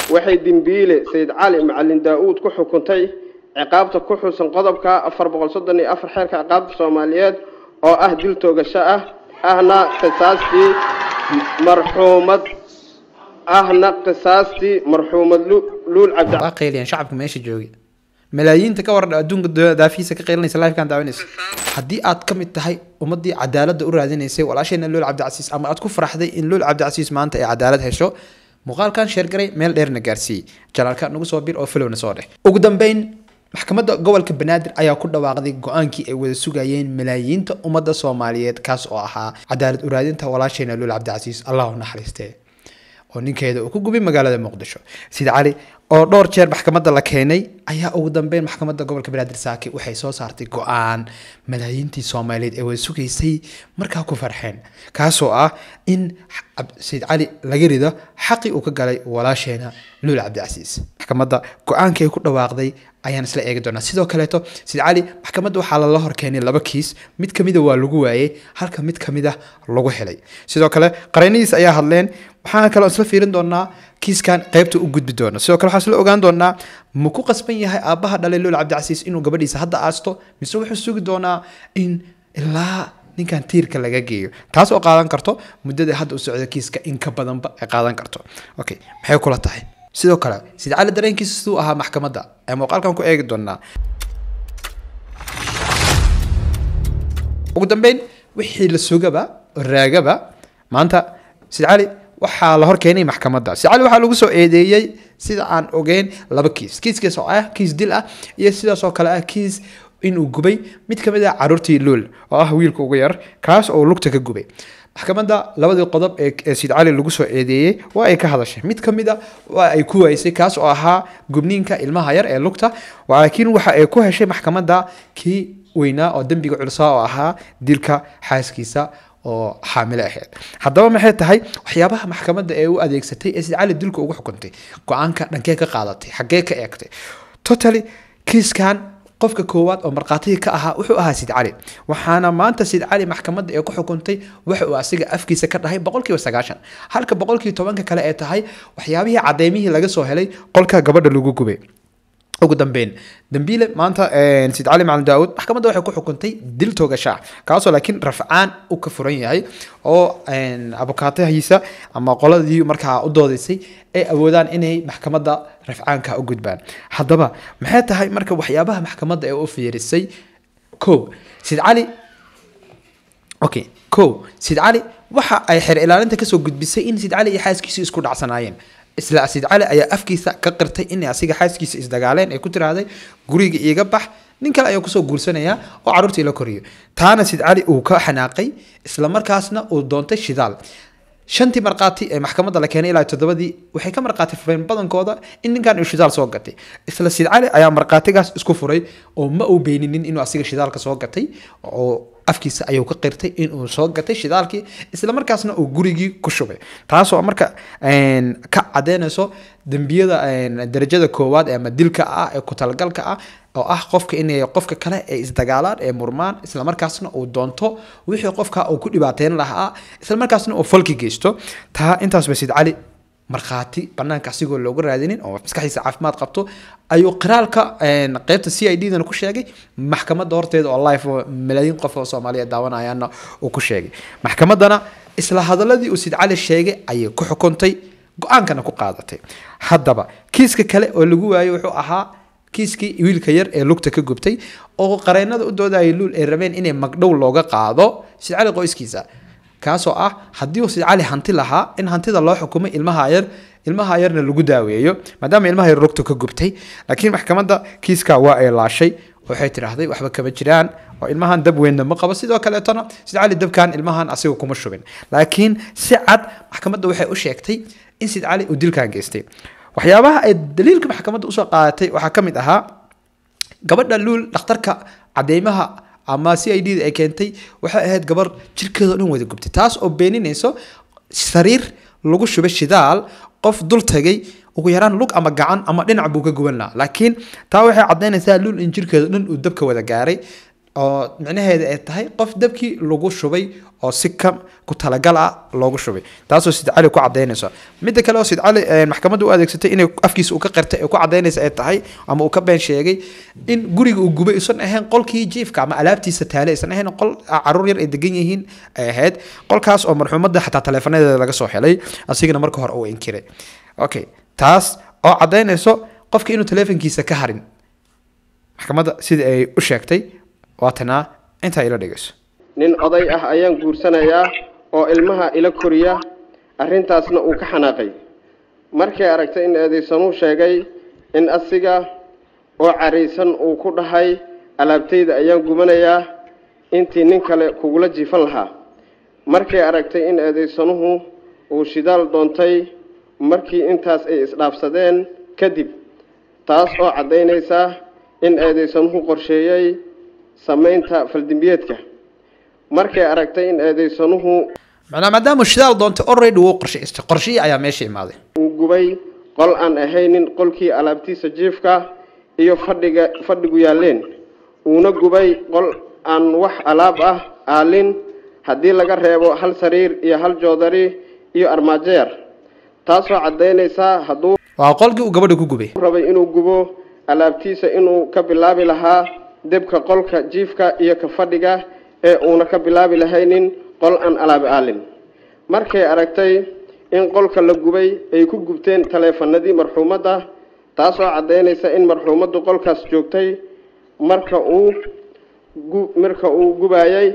waxay dembiile sayid cali macalin daa-uud ku xukuntay ciqaabta ku xusan qodobka afar boqol soddon iyo afar xeerka ciqaabta soomaaliyeed oo ah dil toogasho ah ahna qisaastii marxuumad ahna qisaastii marxuumad Lu- luul cabdi waa qayliyaan shacabka meesha jooga malaayiinta ka waran adduunka da- daafihiisa ka qaylinaysa livekan daawanaysa haddii aad ka mid tahay ummadii cadaaladda u raadinaysay walaasheena lool cabdicasiis ama aad ku faraxday in lool cabdicasiis maanta ay cadaalad hesho muuqaalkan sheergaray meel dheerna gaarsiiyey janaalka nagu soo bir oo filowna soo dheh ugu dambeyn maxkamadda gobolka banaadir ayaa ku dhawaaqday go-aankii ay wada sugayeen malaayiinta ummadda soomaaliyeed kaas oo ahaa cadaalad u raadinta walaasheena lool cabdicasiis allah u naxariistee oo ninkeeda uu ku gubay magaalada muqdisho sida cali oo dhowr jeer maxkamadda la keenay ayaa ugu dambeyn maxkamadda gobolka banaadir saaki waxay soo saartay go-aan malaayiintii soomaaliyeed ee wada sugaysay markaa ku farxeen kaasoo ah in Cab- sayid cali laga rido xaqii uu ka galay walaasheena luul cabdicasiis maxkamadda go-aankii ay ku dhawaaqday ayaan isla eegi doonaa sidoo kaleeto sayid cali maxkamadda waxaa lala hor keenay laba kiis mid kamida waa lagu waayey halka mid kamida lagu helay sidoo kale qareennadiis ayaa hadleen waxaan kaloo isla fiirin doonaa kiiskan qaybta u gudbi doono sidoo kale waxaan isla ogaan doonaa ma ku qasban yahay aabbaha dhalay lool cabdicasiis inuu gabadhiisa hadda aasto mise wuxuu sugi doonaa in ilaa ninkan tiirka laga geeyo taas oo qaadan karto muddada hadda u socda kiiska in ka badanba ay qaadan karto okay maxay kula tahay sidoo kale sida cali dareenkiisa siduu ahaa maxkamadda ee muuqaalkan ku eegi doonaa ugu dambeyn wixii la sugaba oo raagaba maanta sid cali waxaa la hor keenay maxkamadda sid cali waxaa lagu soo eedeeyey sida aan ogeyn laba kiis kiiskaas oo ah kiis dil ah iyo sidaas oo kale ah kiis inuu gubay mid ka mid ah caruurtii luul oo ah wiilka ugu yar kaas oo lugta ka gubay maxkamadda labadii qodob ee ee sid cali lagu soo eedeeyey waa ay ka hadashay mid ka mid a waa ay ku waysay kaas oo ahaa gubniinka ilmaha yar ee lugta laakiin waxa ay ku heshay maxkamadda kii weynaa oo dembiga culusaa oo ahaa dilka xaaskiisa oo xaamilo ahayd haddaba maxay tahay waxyaabaha maxkamadda ee u adeegsatay ee sid cali dilka ugu xukuntay go-aanka dhankee ka qaadatay xaggee ka eegtay totally kiiskan qofka koowaad oo markhaatiga ka ahaa wuxuu ahaa sid cali waxaana maanta sid cali maxkamadda ee ku xukuntay waxa uu asiga afkiisa ka dhahay boqolkiiba sagaashan halka boqolkiiba tobanka kale ee tahay waxyaabihii cadeymihii laga soo helay qolka gabadha lagu gubay ugu dambeyn dambiile maanta sid cali macalin daawud maxkamadda waxay ku xukuntay dil toogasha kaasoo laakiin rafcaan u ka furan yahay oo abukaatahiisa ama qoladii markaa u doodaysay ay awoodaan inay maxkamadda rafcaanka u gudbaan haddaba maxay tahay marka waxyaabaha maxkamadda ee u fiirisay ko sid cali okay ko sid cali waxa ay xeer ilaalinta kasoo gudbisay in sid cali iyo xaaskiisu isku dhacsanaayeen isla sid cali ayaa afkiisa ka qirtay in asiga xaaskiisa isdagaaleen ay ku tiraahday guriga iiga bax nin kale ayaa kusoo guursanayaa oo carruurtii la koriyo taana sid cali uu ka xanaaqay isla markaasna uu doontay shidaal shantii markhaati ee maxkamadda la keenay ilaa toddobadii waxay ka markhaati fureen badankooda in ninkan uu shidaal soo gatay isla sid cali ayaa markhaatigaas isku furay oo ma uu beeninin inuu asiga shidaalka soo gatay oo afkiisa ayuu ka qirtay inuu soo gatay shidaalkii isla markaasna uu gurigii ku shubay taasoo marka ka cadeynayso dembiyada darajada koowaad ama dilka ah ee ku talagalka ah oo ah qofka inay qofka kale ay isdagaalaan ee murmaan isla markaasna uu doonto wixii qofka uu ku dhibaateyn lahaa isla markaasna uu falki geysto taa intaasba sid cali markhaati banaanka asigoo looga raadinin oo maskaxdiisa caafimaad qabto ayuu qiraalka qeybta c i d dana ku sheegay maxkamadda horteeda oo live oo malaayiin qof oo soomaaliyeed daawanayaana uu ku sheegay maxkamaddana isla hadaladii uu sid cali sheegay ayay ku xukuntay go-aankana ku qaadatay haddaba kiiska kale oo lagu waayey wuxuu ahaa kiiskii wiilka yar ee lugta ka gubtay oo qareennada u doodayay luul ay rabeen inay magdhow looga qaado sid cali qoyskiisa kaasoo ah haddii uu sid cali hanti lahaa in hantida loo xukumay ilmaha yar ilmaha yarna lagu daaweeyo maadaama ilmaha yar lugta ka gubtay laakiin maxkamadda kiiska waa ay laashay waxay tidhaahday waxba kama jiraan oo ilmahan dab weynna ma qabo sidoo kaleetona sid cali dabkan ilmahan asiga kuma shubin laakiin si cad maxkamadda waxay u sheegtay in sid cali uu dilkan geystay waxyaabaha ay daliilka maxkamadda usoo qaadatay waxaa ka mid ahaa gabadha luul dhakhtarka cadeymaha ama c i d da ay keentay waxay ahayd gabar jirkeeda o dhan wada gubtay taas oo beeninayso sariir lagu shubay shidaal qof dul tagay ugu yaraan lug ama gacan ama dhinac buu ka guban lahaa laakiin taa waxay cadaynaysaa luul in jirkeeda dhan uu dabka wada gaaray oo micnaheeda ay tahay qof dabkii lagu shubay oo si ka ku talagal ah loogu shubay taasoo sid cali ku cadaynaysa midda kale oo sid cali maxkamadda u adeegsatay inay afkiisa uu ka qirtay ee ku cadaynaysa ay tahay ama uu ka been sheegay in guriga uu gubay isan ahayn qolkii jiifka ama alaabtiisa taale aysan ahayn qol caruur yar ay degan yihiin ay ahayd qolkaas oo marxuumadda xataa taleefanadeeda laga soo helay asigana marka hore uu inkiray okay taas oo cadaynayso qofka inuu taleefankiisa ka harin maxkamadda sida ay u sheegtay waatanaa intaa ila dhegeyso nin oday ah ayaan guursanayaa oo ilmaha ila koriya arrintaasna uu ka xanaaqay markay aragtay in eedaysanuu sheegay in asiga oo caraysan uu ku dhahay alaabtayda ayaan gubanayaa intii nin kale kugula jiifan lahaa markay aragtay in eedaysanuhu uu shidaal doontay markii intaas ay isdhaafsadeen kadib taas oo caddaynaysa in eedaysanuhu qorsheeyey samaynta faldimbiyeedka markay aragtay in eedaysanuhu macnaa maadaama shidaal doontay already wuu qorshaystay qorshihii ayaa meesha imaaday uu gubay qol aan ahaynin qolkii alaabtiisa jiifka iyo fadhiga fadhigu yaalleen uuna gubay qol aan wax alaab ah aalin haddii laga reebo hal sariir iyo hal joodari iyo armaajo yar taasoo caddaynaysaa hadduu waa qolkii uu gabadha ku gubay rabay inuu gubo alaabtiisa inuu ka bilaabi lahaa debka qolka jiifka iyo ka fadhiga ee uuna ka bilaabi lahaynin qol aan alaabi aalin markay aragtay in qolka la gubay ay ku gubteen taleefanadii marxuumadda taasoo caddaynaysa in marxuumaddu qolkaas joogtay marka uu gu- marka uu gubayay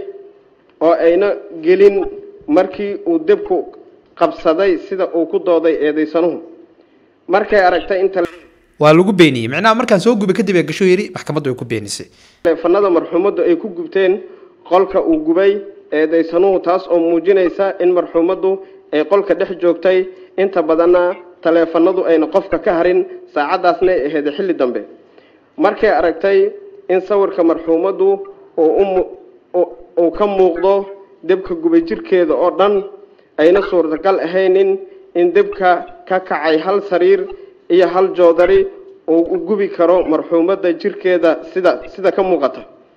oo ayna gelin markii uu debku qabsaday sida uu ku dooday eedaysanuhu markay aragtay in tale- waa lagu beeniyey macnaha markaan soo gubay kadib ee gasho yiri maxkamaddu ay ku beenisay taleefanada marxuumaddu ay ku gubteen qolka uu gubay eedaysanuhu taas oo muujinaysa in marxuumaddu ay qolka dhex joogtay inta badanna taleefanadu ayna qofka ka harin saacaddaasna ay ahayd xilli dambe markay aragtay in sawirka marxuumaddu uu u mu- uu- uu ka muuqdo debka gubay jirkeeda oo dhan ayna suurtagal ahaynin in debka ka kacay hal sariir iyo hal joodari uu u gubi karo marxuumadda jirkeeda sida sida ka muuqata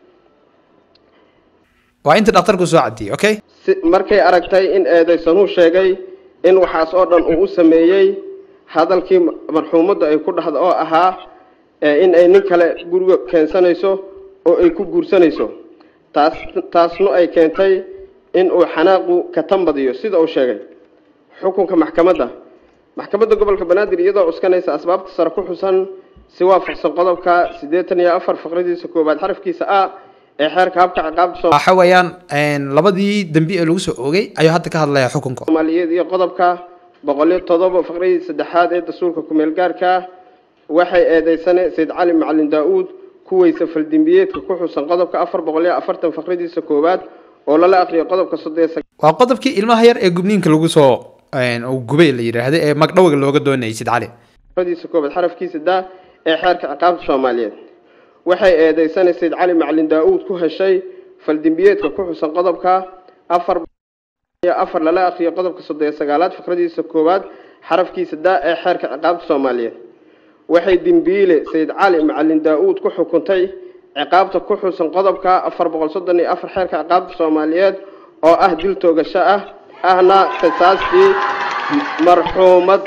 waa inta dhakhtarku soo cadiyey okay si markay aragtay in eedaysanuhu sheegay in waxaas oo dhan uu u sameeyey hadalkii ma- marxuumadda ay ku dhahda oo ahaa ee in ay nin kale guriga keensanayso oo ay ku guursanayso taas taasna ay keentay in uu xanaaqu ka tambadiyo sida uu sheegay xukunka maxkamadda maxkamadda gobolka banaadir iyadoo cuskanaysa asbaabta sare ku xusan si waafaqsan qodobka siddeetan iyo afar faqradiisa koowaad xarafkiisa a ee xeerka habka ciqaabta Soomaaliya waxa weeyaan een, labadii dambi ee lagu soo oogay ayuu hadda ka hadlayaa xukunka soomaaliyeed iyo qodobka boqol iyo todoba faqradii saddexaad ee dastuurka kumeel gaarka ah waxay eedeysane sayid cali macalin daa-uud kuweysa faldimbiyeedka ku xusan qodobka afar boqol iyo afartan faqradiisa koowaad oo lala aqriyo qodobka soddon iyo waa qodobkii ilmaha yar ee gubniinka lagu soo een, uu gubay la yidhaahda ee magdhowga looga doonayay sid cali faqradiisa koowaad xarafkiisa daa ee xeerka ciqaabta soomaaliyeed waxay eedeysane sayid cali macalin daa-uud ku heshay faldimbiyeedka ku xusan qodobka afar iyo afar lala aqriyo qodobka soddon iyo sagaalaad faqradiisa koowaad xarafkiisa daa ee xeerka ciqaabta soomaaliyeed waxay dembiile sayid cali macalin daa-uud ku xukuntay ciqaabta ku xusan qodobka afar boqol soddon iyo afar xeerka ciqaabta soomaaliyeed oo ah dil toogasho ah ahna qisaastii marxuumad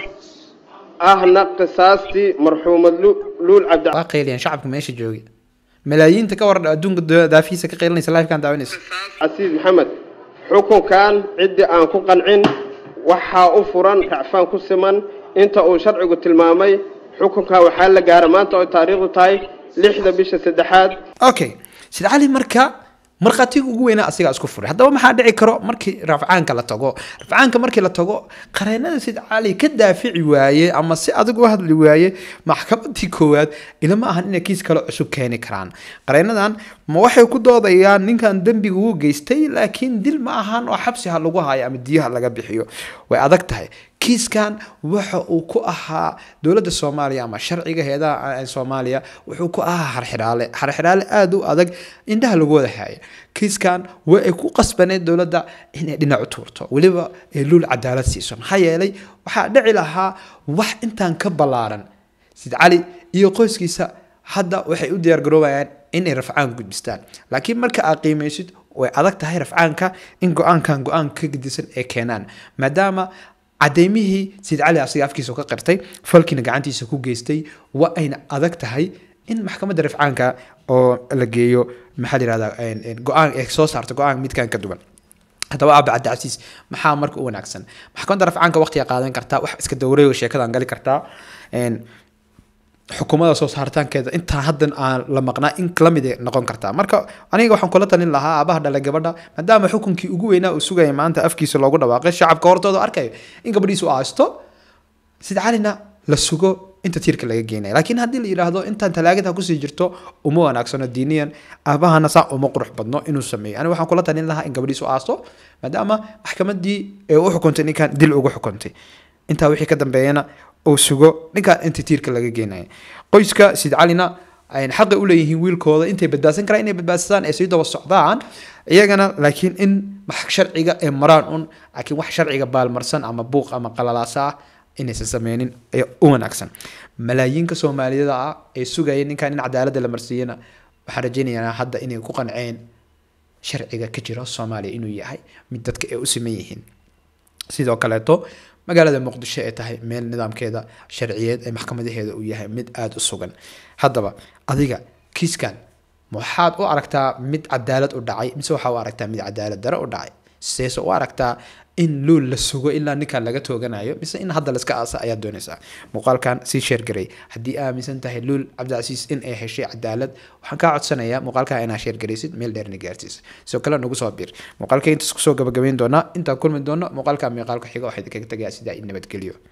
ahna qisaastii marxuumad Lu- luul cabdi waa qayliyaan shacabka meesha jooga malaayiinta ka waran adduunka da- daafihiisa ka qaylinaysa livekan daawanaysa casiis maxamed xukunkan ciddii aan ku qancin waxaa u furan racfaan ku siman inta uu sharcigu tilmaamay xukunkan waxaa la gaara maanta oo taariikhdu tahay lixda bisha saddexaad okay sid cali marka markhaatiga ugu weynaa asigaa isku furay haddaba maxaa dhici karo markii rafcaanka la tago rafcaanka markii la tago qareenada sid cali ka daafici waaye ama si adag u hadli waaye maxkamadii koowaad ilama ahan inay kiis kale cusub keeni karaan qareenadan ma waxay ku doodayaan ninkan dembiga uu geystay laakiin dil ma ahan oo xabsi ha lagu hayo ama diyaha laga bixiyo way adag tahay kiiskan waxa uu ku ahaa dowladda soomaaliya ama sharciga heedaha soomaaliya wuxuu ku ahaa harxidhaale harxidhaale aada u adag indhaha lagu wada haya kiiskan waa ay ku qasbaneed dowladda inay dhinac u tuurto weliba ay luul cadaalad siiso maxaa yeelay waxaa dhici lahaa wax intaan ka ballaaran sid cali iyo qoyskiisa hadda waxay u diyaargaroobayaan inay rafcaan gudbistaan laakiin marka aad qiimeysid way adag tahay rafcaanka in go-aankan go-aan ka gedisan ee keenaan maadaama cadeymihii sayid cali asiga afkiisa ka qirtay falkiina gacantiisa ku geystay waa ayna adag tahay in maxkamadda rafcaanka oo la geeyo maxaa la yihahdaa go-aan ee soo saarta go-aan midkan ka duwan haddaba aaba cabdicasiis maxaa marka u wanaagsan maxkamadda rafcaanka waqtiga qaadan kartaa wax iska dowreyo sheekadan gali kartaa xukuumada soo saaritaankeeda intaa haddan aan la maqnaa in lamid noqon kartaa marka aniga waxaan kula talin lahaa aabaha dhalay gabadha maadaama xukunkii ugu weynaa uu sugaya maanta afkiisa loogu dhawaaqay shacabka hortooda arkayo in gabadhiisu aasto sida calina la sugo inta tiirka laga geenaya laakiin haddii la yidhaahdo intaan talaagada kusii jirto uma wanaagsano diiniyan aabahana saa uma qurux badno inuu sameeyo aniga waxaan kula talin lahaa in gabadhiisu aasto maadaama maxkamadii ee u xukuntay ninkan dil ugu xukuntay intaa wixii ka dambeeyana uu sugo ninkaan inta tiirka laga geenaya qoyska sid calina xaqay u leeyihiin wiilkooda intay badbaadsan karaan inay badbaadsadaan ee sii daba socdaan iyagana laakiin in wax sharciga ee maraan un laakiin wax sharciga baalmarsan ama buuq ama qalalaasa ah inaysan sameynin ee u wanaagsan malaayiinka soomaaliyada ah ee sugaya ninkan in cadaaladda la marsiiyana waxaan rajeynayaa hadda inay ku qanceen sharciga ka jira soomaaliya inuu yahay mid dadka ay u siman yihiin sidoo kaleeto magaalada muqdisho ee tahay meel nidaamkeeda sharciyeed ee maxkamadaheeda uu yahay mid aada u sugan haddaba adiga kiiskan waxaad u aragtaa mid cadaalad u dhacay mise waxaa u aragtaa mid cadaalad dare u dhacay seese u aragtaa in luul la sugo ilaa ninkan laga tooganayo mise in hadda laska aasa ayaad doonaysaa muuqaalkan sii sheergaray haddii aaminsan tahay luul cabdicasiis in ay heshay cadaalad waxaan kaa codsanayaa muuqaalkaa inaa sheergaraysid meel dheerna gaarsiisa sidoo kale nagu soo biir muuqaalka intaas kusoo gabagabayn doonaa intaan kulmi doono muuqaalka muuqaalka xiga waxaa idinkaga tagayaa sidaa in nabadgeliyo